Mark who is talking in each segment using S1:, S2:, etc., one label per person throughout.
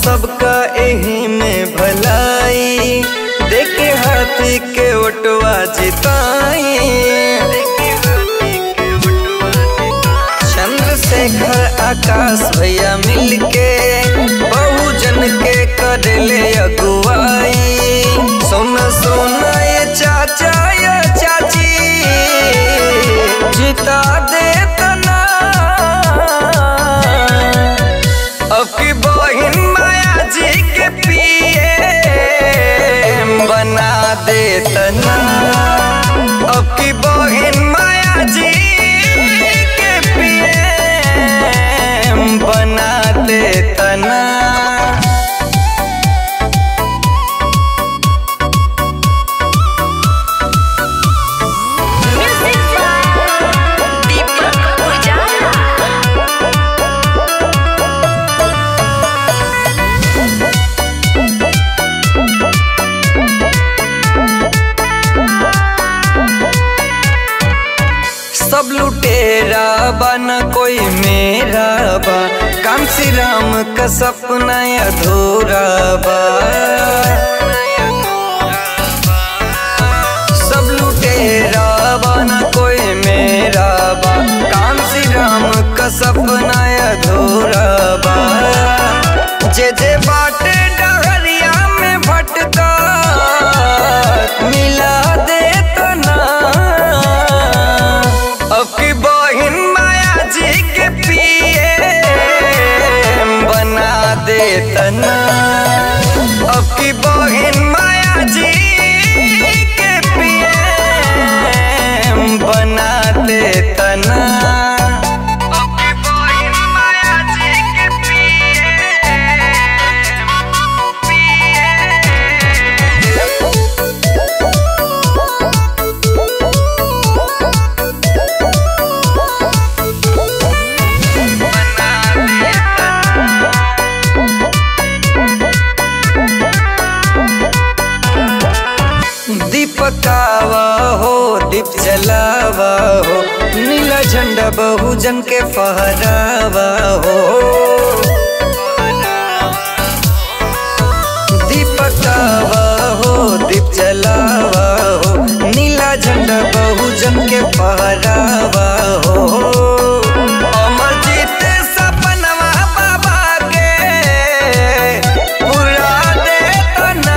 S1: सबका एही में भलाई देखे हाथी के ओटवा जिताई चंद्रशेखर आकाश भैया मिलके बहुजन के करले अगुवाई सोना सोना ये चाचा ये चाची जिता दे तना अब की बहिन माया जी के पिए बना दे तना अब की बहिन माया जी के पिए बना दे तना
S2: Music by Deepak Ujala.
S1: सब लुटेरा बा न कोई मेरा बा काम श्री राम का सपना अधूरा बा सब लुटेरा बा न कोई मेरा बा काम श्री राम का सपना अधूरा बा जे जे बाटे डहरिया में भटका मिला दे तना अब की बहिन माया जी के पिए बना दे तना अब की बहिन माया जी के पिए बना दे तना अब की बहिन माया जी के दीपकावा हो दीप जलावा हो नीला झंडा बहुजन के फहरावा हो दीपकावा हो दीप जलावा हो नीला झंडा बहुजन के फहरावा हो अमरजीत सपनवा बाबा के पूरा दे तना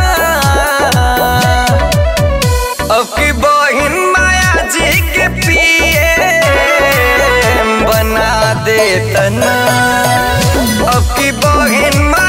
S1: अब की बहिन माया जी के पिए बना दे तना अब की बहिन माया